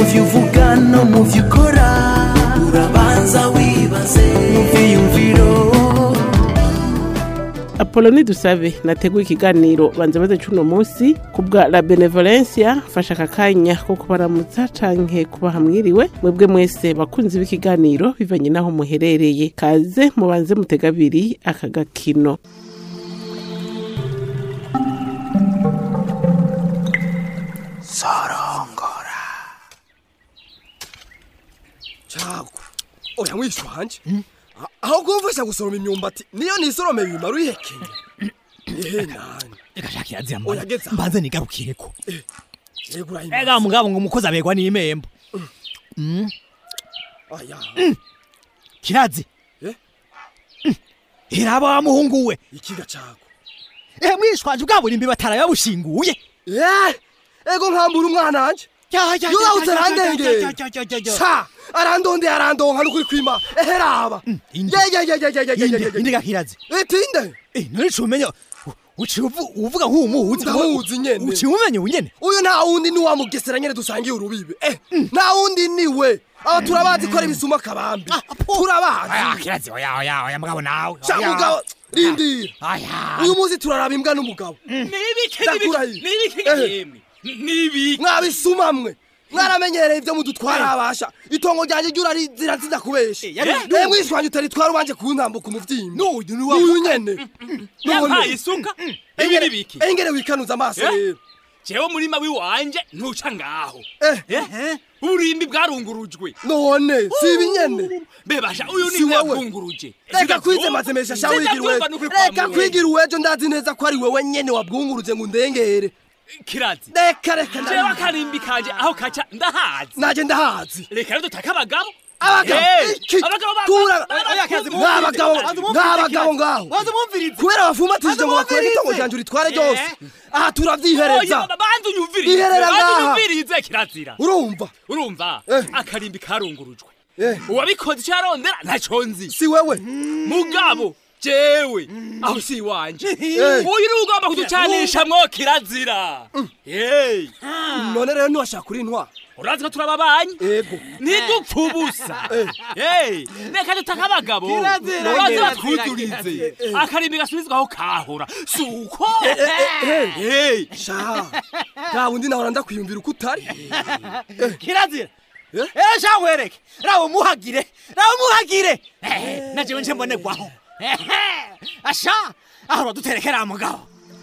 byo uvuga no mu byo ukora urabanza wibaze mu byiyumviro apoloni dusabe nateguye ikiganiro banza baze cuno munsi ku bwa la benevolencia fasha aka kanya ko kubaramutsa canke kubaha mwiriwe mwebwe mwese bakunzi b'ikiganiro bivanye n'aho muherereye kaze mubanze mutega abiri aka gakino cago oya mwishu wanje aho kumfasha gusoroma imyumbati niyo nisorome bimara uyihekenya ehe nani reka shaka iraziya Oya, geza aho. mbanze nigarukireko yego urahimbaza. ega mugabo ngo umukozi abegwa n'imembo aya kirazi Eh? Mm. iraba wa muhungu we ikiga cago ehe mwishwanje bwa burimbi bataraye babushinguye eh ego nkambura umwana wanje Yuba utarandengeye. sa arandondeye arandonka nukuri kwima ehe raba inde. yeyeyeyeyeyeyeyeye indiga kirazi itinde Eh, none cumenya uci uvuga nk'umuhuzi Ndamuzi nyene. uci umenya unyene uyu nta wundi ni wa mugesera nyene dusangiye urubibe eh nta wundi ni we aba turabazi ko ari bisuma kabambi turabazi kirazi oya oya oya mugabo nawe ca mugabo rindira aya uyu munsi turaraba imbwa n'umugabo nibiki Ndakura nibiki iyi. nibiki Ehe. yemwe nibiki mwabisuma mwe mwaramenyereye ibyo mudutwara abasha itongo ryanjye ryura zirazida kubesha yari- eh mwishwanje utaritwara ubanje kuntambuka umuvyimba n'uyu ni wa n'uyu nyene yampaye isuka ibi nibiki engere wikanuza amaso Eh? rero jewe umurima wiwanje ntuca ngaho eh Eh? uburimbi bwarungurujwe none si ibi nyene bebasha uyu Si ni wewe. yabwunguruje reka kwize mazemesha sha wigira uwejo reka kwigira uwejo ndazi neza ko ari wewe nyene wabwunguruje ngo ndengere kirazi reka reka jewe ndabizi. akarimbi kanje aho kaca ndahazi naje ndahazi reka rero dutake abagabo abagabo Eh, iki abagabo ba- tura ba- oya, kazi mu- n'abagabo Wazi umwumvirize, n'abagabo ngaho wazi umwumvirize kubera bafumatishije ngo bakore Wazi itongo umwumvirize. ryanje uritware ryose Eh. aha turavyihereza Oya, banza unyumvirize Iherera banza ngaha. unyumvirize kirazira urumva urumva Eh. akarimbi karungurujwe Eh. uwabikoze icyo yarondera ntaco nzi si wewe mugabo jewe aho si iwanje Eh. uyu ni ugomba kuducanisha mwo kirazira Hey, none rero ntiwashaka kuri intwa urazi ko turababanyi ego ntidupfa ubusa Hey, reka dutake abagabo Kirazira, urazi kirazira, batwuzurize akarimbi gasubizwaho kahora si uko Hey, sha nta wundi nawe ndakwiyumvira uko utari kirazira Eh? eh sha nkwereke rawo muhagire rawo muhagire Eh, na jewe nje mbonegwaho Ehe, asha aho uraduterekera mugabo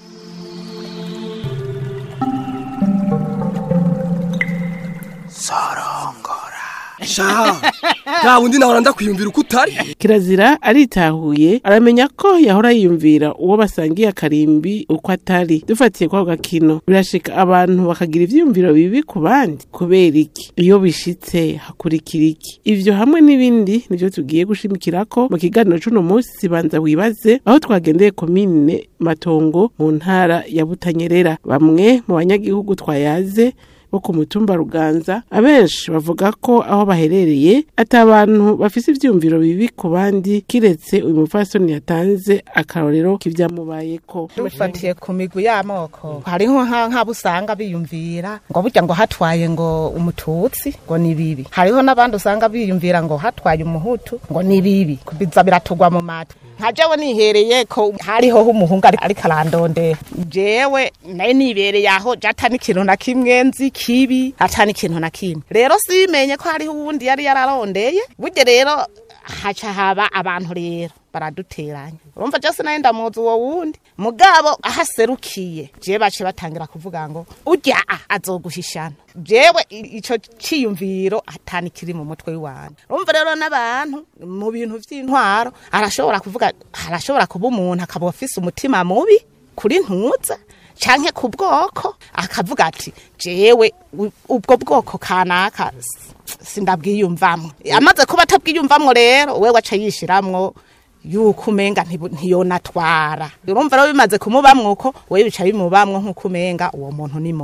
sha nta wundi nawe ndakwiyumvira uko utari kirazira aritahuye aramenya ko yahora yiyumvira uwo basangiye akarimbi uko atari dufatiye kwako gakino birashika abantu bakagira ivyiyumviro bibi ku bandi kubera iki iyo bishitse hakurikira iki ivyo hamwe n'ibindi nivyo tugiye gushimikirako mu kiganiro c'uno munsi banza wibaze aho twagendeye komine matongo mu ntara ya butanyerera bamwe mu banyagihugu twayaze bo ku mutumba ruganza abenshi bavuga ko aho baherereye ati abantu bafise ivyumviro bibi ku bandi kiretse uyu mupfasoni yatanze akarorero k'ivyamubayeko dufatiye ku migwi y'amoko hariho nka- nk'abo usanga biyumvira ngo burya ngo hatwaye ngo umututsi ngo ni bibi hariho n'abandi usanga biyumvira ngo hatwaye umuhutu ngo ni bibi biza biratugwa mu matwi nka jewe nihereye ko hariho umuhungu ari- ariko arandondera jewe naye nibereye aho jata n'ikintu na kimwe nzi kibi ata n'ikintu na kimwe rero simenye ko hariho uwundi yari yararondeye burya rero haca haba abantu rero baraduteranya urumva jose naye ndamuzi uwo wundi mugabo ahaserukiye jewe bace batangira kuvuga ngo urya a azoguhishana jewe i- ico ciyumviro atani kiri mu mutwe w'iwanje urumva rero n'abantu mu bintu vy'intwaro arashobora kuvuga arashobora kuba umuntu akaba afise umutima mubi kuri ntuza canke ku bwoko akavuga ati jewe u- ubwo bwoko kanaka s- sindabwiyumvamwo amaze kuba atabwiyumvamwo rero we waca yishiramwo yuko umenga ntibu- ntiyonatwara urumva rero bimaze kumubamwo uko we bica bimubamwo nk'uko umenga uwo muntu ni mubi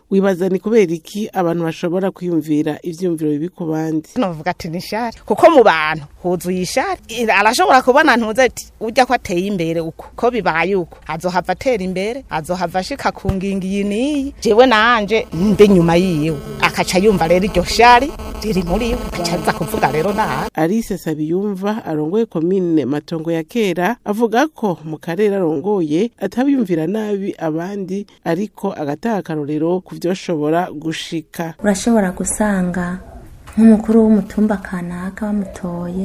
wibaza ni kubera iki abantu bashobora kwiyumvira ivyumviro bibi ku bandi novuga ati ni ishari kuko mu bantu huzuye ishari I- arashobora kubona ntuze ati ujya ko ateye imbere uko ko bibaye uko azohava atera imbere azohava ashika ku ngingo iyi n'iyi jewe nanje mbe nyuma yiwe akaca yumva rero iryo shari riri muri we akaca aza kuvuga rero nabi Alice Sabiyumva arongoye komine Matongo ya kera avuga ko mu karere arongoye atabiyumvira nabi abandi ariko agataha akarorero ku vyoshobora gushika urashobora gusanga nk'umukuru w'umutumba kanaka bamutoye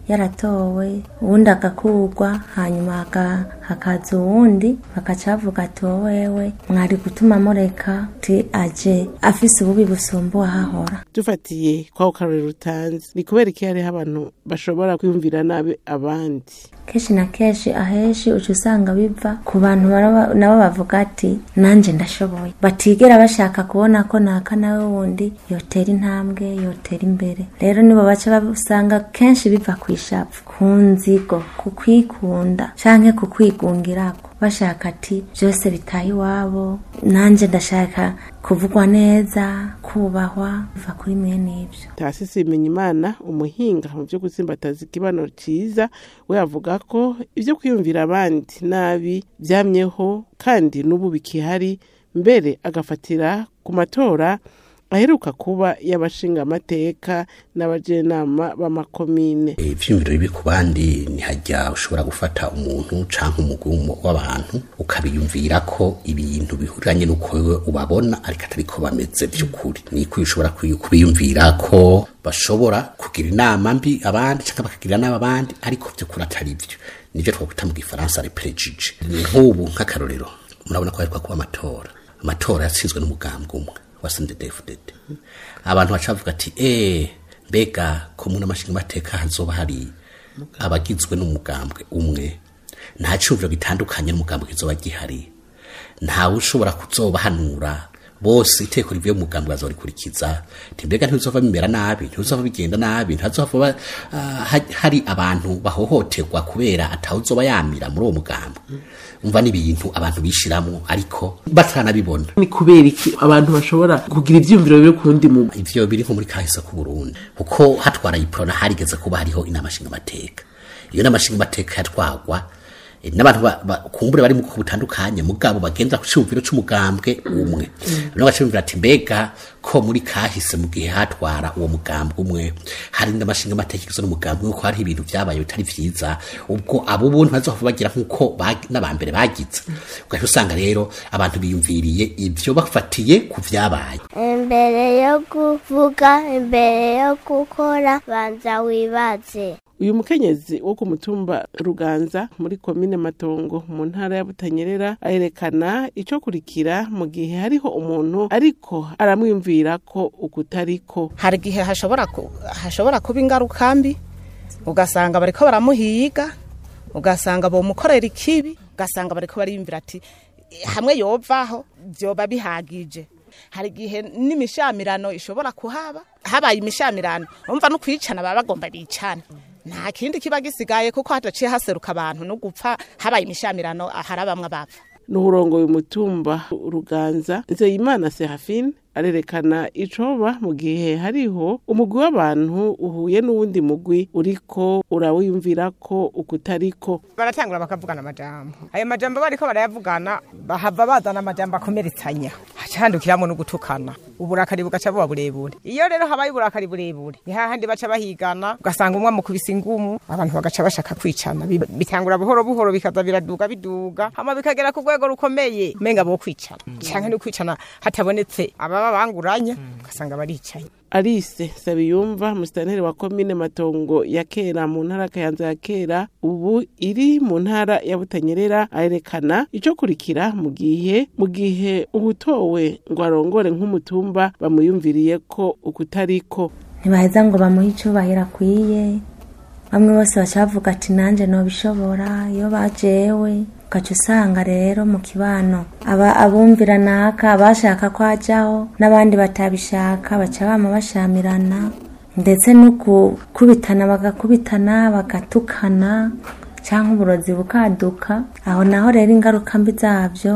yaratowe uwundi agakurwa hanyuma haka- hakaza uwundi bagaca bavuga ati wowewe mwari gutuma mureka ti aje afise ububi busumba uwahahora dufatiye kwako karorero utanze ni kubera iki hariho abantu bashobora kwiyumvira nabi abandi kenshi na kenshi ahenshi uca usanga biva ku bantu baraba- nabo bavuga ati nanjye ndashoboye batigera bashaka kubona ko naka nawe wundi yotera intambwe yotera imbere rero nibo baca basanga kenshi biva ku ishavu ku nzigo ku kwikunda canke ku kwigungirako bashaka ati byose bitaye iwabo nanjye ndashaka kuvugwa neza kubahwa biva kuri mwene ibyo tasisi Bimenyimana umuhinga mu byo gutsimbataza ikibano ciza we avuga ko ibyo kwiyumvira abandi nabi byamyeho kandi n'ubu bikihari mbere agafatira ku matora aheruka kuba y'abashinga amateka n'abajenama b'amakomine ivyumviro bibi ku bandi ntihajya ushobora gufata umuntu canke umugwi w'umu- w'abantu ukabiyumvira ko ibintu bihuriranye n'uko wewe ubabona ariko atari ko bameze vy'ukuri niko ushobora kuyi- kubiyumvira ko bashobora kugira inama mbi abandi canke bakagira inama abandi ariko vy'ukuri atari vyo nivyo twakwita mu gifaransa reprejije ni nk'ubu nk'akarorero murabona ko hariko kuba amatora amatora yatsinzwe n'umugambwe umwe wa sndefdd abantu baca bavuga ati eh mbega ko mu n'amashinga amateka hazoba hari abagizwe n'umugambwe umwe nta cyumviro gitandukanye n'umugambwe kizoba gihari ntawe ushobora kuzobahanura bose iteko rivuye mu mugambwe bazorikurikiza ti mbega ntibizova bimera nabi ntibizova bigenda nabi ntihazova uh, hari abantu bahohoterwa kubera atawuzoba yamira muri uwo mugambwe umva n'ibintu abantu bishiramwo ariko bataranabibona ni kubera iki abantu bashobora kugira ivyumviro bibi ku wundi muntu ivyo biri nko muri kahise ku Burundi kuko hatwara iprona harigeze kuba hariho inama nshinga amateka iyo nama nshinga amateka yatwagwa eh, n'abantu ba- ba- kumbure bari mu bwoko butandukanye mugabo bagendera ku cyumviro c'umugambwe umwe no bacumvira ati mbega ko muri kahise mu gihe hatwara uwo mugambwe umwe hari n'amashinga amateka igizwe n'umugambwe umwe ko hariho ibintu vyabaye bitari vyiza ubwo abo buntu bazohava bagira nk'uko bag- n'abambere bagize ugahita usanga rero abantu biyumviriye ivyo bafatiye ku vyabaye imbere yo kuvuga imbere yo gukora banza wibaze uyu mukenyezi wo ku mutumba ruganza muri komine matongo mu ntara ya butanyerera ayerekana ico kurikira mu gihe hariho umuntu ariko aramwiyumvira ko ukutariko hari igihe hashobora ku- hashobora kuba ingaruka mbi ugasanga bariko baramuhiga ugasanga bomukorera ikibi ugasanga bariko bariyumvira ati hamwe yovaho vyoba bihagije hari igihe n'imishamirano ishobora kuhaba habaye imishamirano umva no kwicana baba bagomba bicana nta kindi kiba gisigaye kuko hadaciye haseruka abantu no gupfa habaye imishamirano hari bamwe bapfa n'uburongoye umutumba ruganza nzeyimana serafine arerekana icoba mu gihe hariho umugwi w'abantu uhuye n'uwundi mugwi uriko urawiyumvira ko ukutariko baratangura bakavugana amajambo ayo majambo bariko barayavugana bahava bazana amajambo akomeretsanya hacandukiramwo no gutukana uburakari bugaca buba burebure iyo rero habaye uburakari burebure ni hahandi baca bahigana ugasanga umwe amukubise ingumu abantu bagaca bashaka kwicana Bi- bitangura buhoro buhoro bikaza biraduga biduga hama bikagera ku rwego rukomeye menga bo kwicana canke no kwicana hatabonetse ababa banguranya ugasanga baricaye Alice Sabiyumva musitanteri wa komine Matongo ya kera mu ntara ya Kayanza ya kera ubu iri mu ntara ya Butanyerera ayerekana ico kurikira mu gihe mu gihe ubutowe ngo arongore nk'umutumba bamuyumviriye ko ukutariko ntibaheza ngo bamuhe icyubahiro akwiye bamwe bose baca bavuga ati nanjye nobishobora iyo bajewe ugaca usanga rero mu kibano aba abumvira naka abashaka ko ajyaho n'abandi batabishaka baca bama bashamirana ndetse no gukubitana bagakubitana bagatukana cyangwa uburozi bukaduka aho naho rero ingaruka mbi zabyo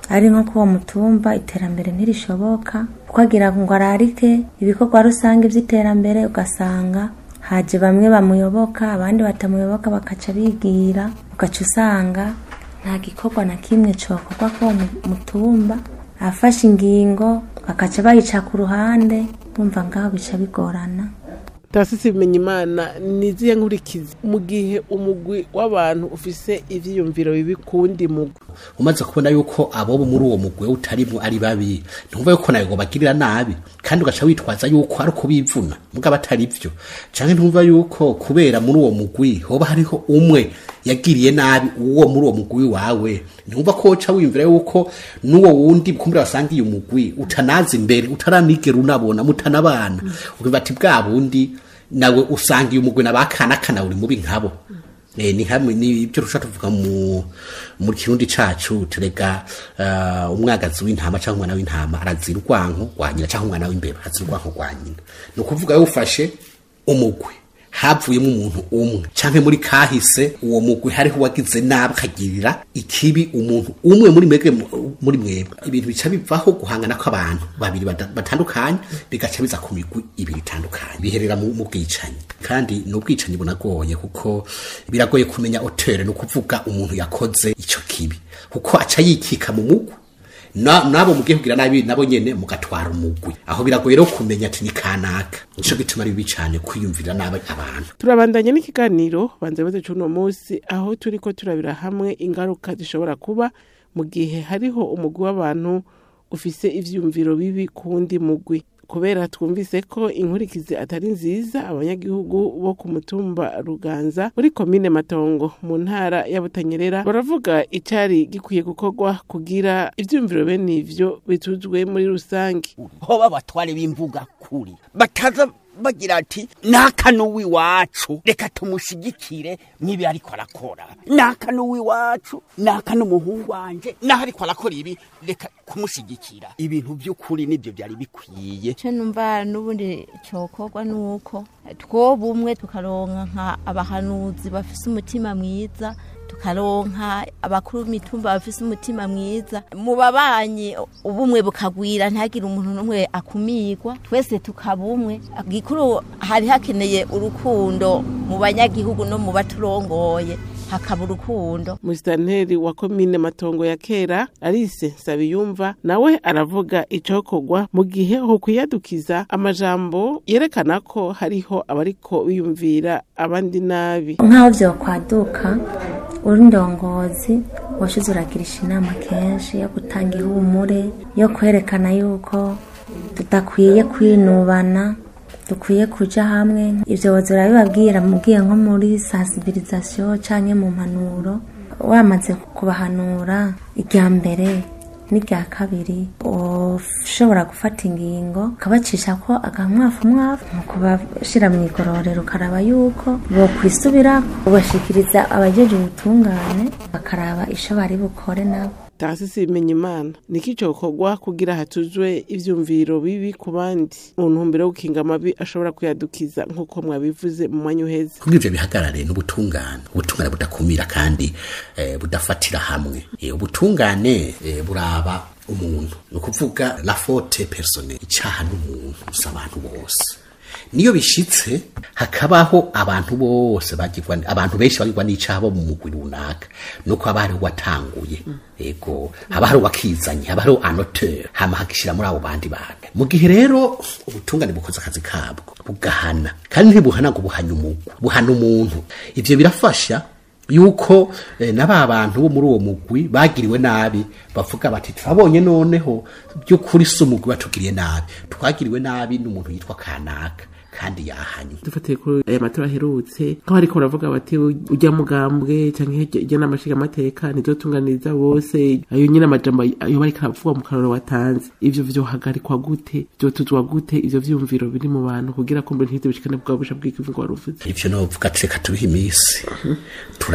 ari nko kuwo mutumba iterambere ntirishoboka kuko agira ngo ararike ibikorwa rusange by'iterambere ugasanga haje bamwe bamuyoboka abandi batamuyoboka bakaca bigira ugaca usanga nta gikorwa na kimwe cokorwa k'uwo mu- mutumba afashe ingingo bakaca bayica ku ruhande bumva ngaho bica bigorana tasisi bimenya imana niziye nkurikizi mu gihe umugwi w'abantu ufise ivyiyumviro bibi kuwundi mugwi umaze kubona yuko abo muri uwo mugwi utarimwo ari babi ntumva yuko nawe ngo bagirira nabi kandi ugaca witwaza yuko ari uko bivuna mugabo atari vyo canke ntumva yuko kubera muri uwo mugwi hoba hariho umwe yagiriye nabi uwo muri uwo mugwi wawe ntumva ko woca wiyumvira yuko n'uwo wundi kumbura wasangiye umugwi utanaza imbere utaranigera unabona mutanabana ukiva ati bwa bundi nawe usangiye umugwi nabakanakana uri mubi nkabo Eh, ni hamwe ni ibyo rusha tuvuga mu mu kirundi cacu turega uh, umwagazi w'intama cyangwa umwana w'intama arazira urwanko rwa nyina cyangwa umwana w'imbeba azira urwanko rwa nyina ni ukuvuga yawufashe umugwi havuyemo umuntu umwe canke muri kahise uwo mugwi hariho uwagize nabi akagirira ikibi umuntu umwe muri mwebwe muri mwebwe ibintu bica bivaho guhangana kw'abantu babiri bada- batandukanye bigaca biza ku migwi ibiri itandukanye biherera mu mu bwicanyi kandi ni ubwicanyi bunagoye kuko biragoye kumenya otere ni ukuvuga umuntu yakoze ico kibi kuko aca yikika mu mugwi Na- nabo mugiye kugira nabi nabo nyene mugatwara umugwi aho biragoye rero kumenya ati ni kanaka nico gituma ari bibi cane kwiyumvira nabi abantu turabandanya n'ikiganiro banze baze c'uno munsi aho turiko turabira hamwe ingaruka zishobora kuba mu gihe hariho umugwi w'abantu ufise ivyiyumviro bibi ku wundi mugwi kubera twumvise ko inkurikizi atari nziza abanyagihugu bo ku mutumba ruganza muri komine matongo mu ntara ya butanyerera baravuga icari gikwiye gukorwa kugira ivyiyumviro bene ivyo bituzwe muri rusange hoba abatware b'imvuga kuri bataza bagira ati nakano w'iwacu reka tumushigikire nk'ibi ariko arakora nakano w'iwacu nakano umuhungu wanje naho ariko arakora ibi reka kumushigikira ibintu by'ukuri nibyo byari bikwiye icyo numva n'ubundi cyokorwa ni uko twoba umwe tukaronka nka abahanuzi bafise umutima mwiza tukaronka abakuru b'imitumba bafise umutima mwiza mu babanyi ubumwe bukagwira ntihagire umuntu n'umwe akumirwa twese tukaba umwe gikuru hari hakeneye urukundo mu banyagihugu no mu baturongoye hakaba urukundo musitanteri wa komine matongo ya kera arise nsabiyumva nawe aravuga icokorwa mu gihe ho kwiyadukiza amajambo yerekana ko hariho abariko biyumvira abandi nabi nk'aho vyokwaduka uri ndongozi washize uragirisha inama kenshi yo gutanga ihumure yo kwerekana yuko tudakwiye kwinubana dukwiye kuja hamwe ivyo boza urabibabwira mugiye nko muri sensibilisation canke mu mpanuro wamaze kubahanura irya mbere n'irya kabiri ushobora gufata ingingo ukabacisha ko agamwafu mwafu mu kubashira mu igororero ukaraba yuko bokwisubira ubashikiriza abajeje ubutungane bakaraba isho bari bukore nabo tasisi bimenya imana niki cokorwa kugira hatuzwe ivyumviro bibi ku bandi mu ntumbero yo gukinga amabi ashobora kuyadukiza nk'uko mwabivuze mu mwanya uheze kugira ivyo bihagarare n'ubutungane ubutungane budakumira kandi eh, budafatira hamwe eh, ubutungane eh, buraba umuntu ni ukuvuga la faute personnelle icaha n'umuntu si abantu bose niyo bishitse hakabaho abantu bose bagirwa abantu benshi bagirwa n'icaha bo mu mugwi runaka nuko haba hariho watanguye ego haba hariho wakizanye haba hariho anoteur hama hagishira muri abo bandi bantu mu gihe rero ubutungane bukoze akazi kabwo bugahana kandi ntibuhana ngo buhanye umugwi buhana umuntu ivyo birafasha yuko eh, na ba bantu bo muri uwo mugwi bagiriwe nabi bavuga bati turabonye noneho by'ukuri si umugwi batugiriye nabi twagiriwe nabi n'umuntu yitwa kanaka kandi yahanye dufatiye kuri aya matora aherutse nk'aho ariko baravuga bati ujya mugambwe cyangwa ijya n'amashinga amateka ntizotunganiriza bose ayo nyine amajambo ayo bariko aravuga mu karoro watanze ivyo vyohagarikwa gute vyotuzwa gute ivyo vyumviro biri mu bantu kugira kumbe ntihite bishikane bwa busha bw'ikivu ngo waruvuze ivyo novuga tureka tubihe iminsi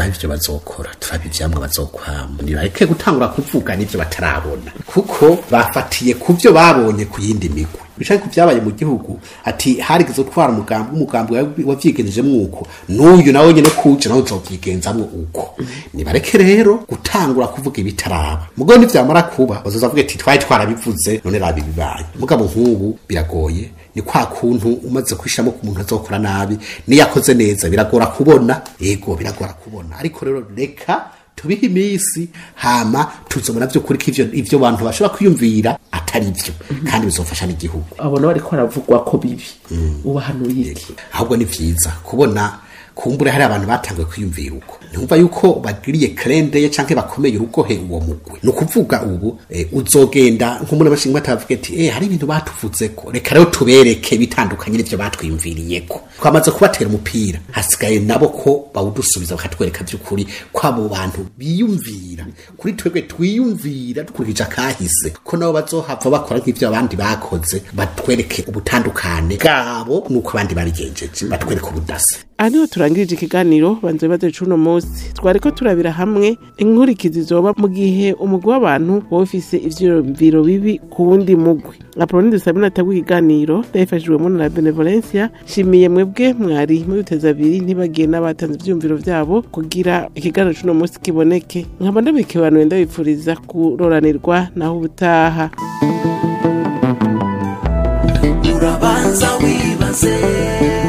turabe ivyo bazokora turabe ivyamwa bazokwama nibareke gutangura kuvuga n'ivyo batarabona kuko bafatiye ku vyo babonye ku yindi migwi bicaye ku vyabaye mu gihugu ati harigeze gutwara umugambi umugambi wavyigenjejemwo uko n'uyu nawe nyene kuje nawe uzovyigenzamwo uko nibareke rero gutangura kuvuga ibitaraba mugabo nivyamara kuba bazozavuga ati twari twarabivuze none raba ibibaye mugabo nk'ubu biragoye ni kwa kuntu umaze kwishamo ku muntu azokora nabi niyo yakoze neza biragora kubona yego biragora kubona ariko rero reka tubihe iminsi hama tuzobona vy'ukuri ko ivyo ivyo bantu bashobora kwiyumvira atari vyo kandi bizofasha n'igihugu abona bariko baravugwa ko bibi ubahanuye iki ahubwo ni vyiza kubona kumbure hari abantu batanguye kwiyumvira uko ntumva yuko bagiriye krendeye canke bakomeye urugohe uwo mugwi ni ukuvuga ubu eh, uzogenda nk'umuntu abashinga batavuga ati eh hari ibintu batuvuzeko reka rero tubereke bitandukanye n'ivyo batwiyumviriyeko twamaze kubatera umupira hasigaye nabo ko bawudusubiza bakatwereka vy'ukuri ko abo bantu biyumvira kuri twebwe twiyumvira dukurikije akahise ko nabo bazohava bakora nk'ivyo abandi bakoze batwereke ubutandukane bwabo nuko abandi babigenjeje batwereke ubudasa aha niho turangirije ikiganiro banze baze cuno munsi twariko turabira hamwe inkurikizi zoba mu gihe umugwi w'abantu woba ufise ivyiyumviro bibi ku wundi mugwi apoloni dusabina atagwa ikiganiro ndabifashijwemo na benevolencia shimiye mwebwe mwari mubiteza abiri ntibagiye n'abatanze ivyiyumviro vyabo kugira ikiganiro cuno munsi kiboneke nkaba ndabikibanuye ndabipfuriza kuroranirwa naho ubutaha urabanza wibaze